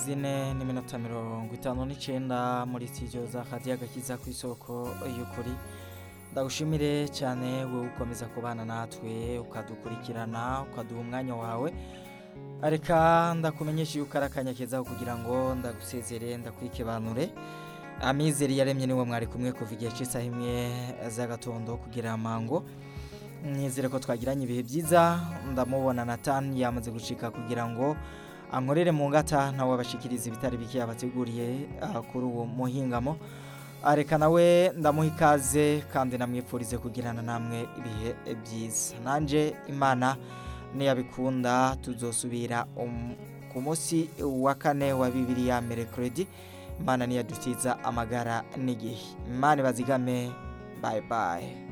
zine n'iminota mirongo itanu n'icenda muri studio za radiyo agakiza ku isoko y'ukuri ndagushimire cyane wowe ukomeza kubana natwe ukadukurikirana ukaduha umwanya wawe reka ndakumenyesha yuko ari akanya keza kugira ngo ndagusezere ndakwikebanure amizero yaremye niwe mwari kumwe kuva igihe cy'isaha imwe z'agatondo kugira amango nizere ko twagiranye ibihe byiza ndamubona natani yamaze gucika kugira ngo ankorere mu ngata nawe abashikiriza ibitari bike yabateguriye ah, kuri uwo muhingamo areka nawe ndamuha ikaze kandi namwipfurize kugirana namwe ibihe byiza nanjye imana niyabikunda tuzosubira um- ku munsi wa kane wa bibiri ya merekeredi imana niyadutiza amagara n'igihe imana ibazigame bayi bayi